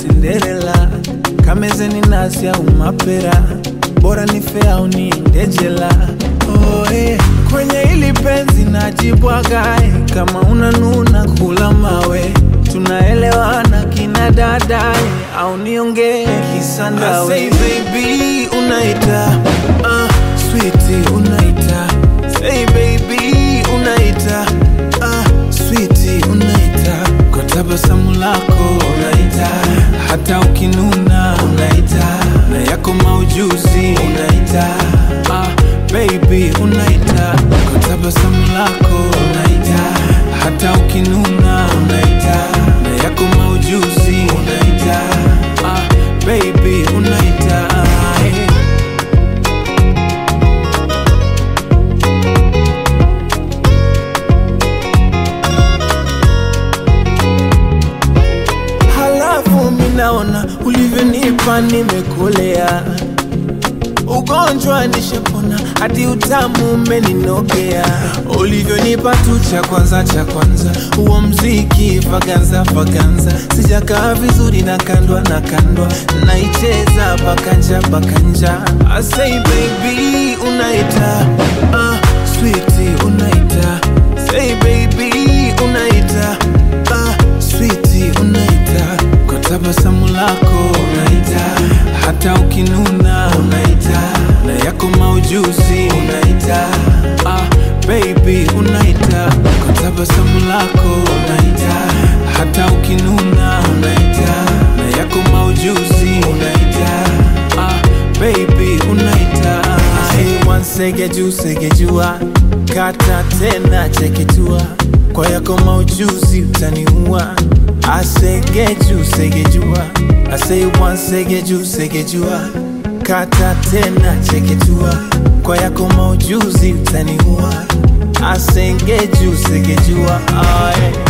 Cinderella, kamezeni nasi au mapera, bora ni fea au niende jela. Oh, eh. Kwenye hili penzi najibwagae, kama unanuna kula mawe, tunaelewana kina dadae, au niongee kisandawe. I say baby unaita, uh, sweetie unaita, say baby unaita, uh, sweetie unaita, kwa tabasamu lako unaita, hata ukinuna unaita, na yako maujuzi unaita, uh, baby unaita, kwa tabasamu lako unaita, hata ukinuna unaita, na yako maujuzi unaita, uh, baby unaita, eh. Halafu minaona ulivyonipa nimekolea, ugonjwa nishapona, hadi utamu umeninogea. Ulivyonipa tu cha kwanza cha kwanza, huo mziki vaganza vaganza, sijakaa vizuri na kandwa na kandwa, naicheza bakanja bakanja. I say baby unaita, uh, sweetie unaita, say baby unaita, uh, sweetie unaita, kwa tabasamu lako unaita, hata ukinuna unaita, na yako maujuzi unaita, ah, baby unaita, kwa tabasamu lako unaita, hata ukinuna unaita, na yako maujuzi unaita, ah, baby unaita, say one sege juu sege jua, kata tena cheketua, kwa yako maujuzi utaniua, asegeju segejua, I say one segeju segejua, kata tena cheketua, kwa yako maujuzi utaniua, asengeju segejua, ah, yeah.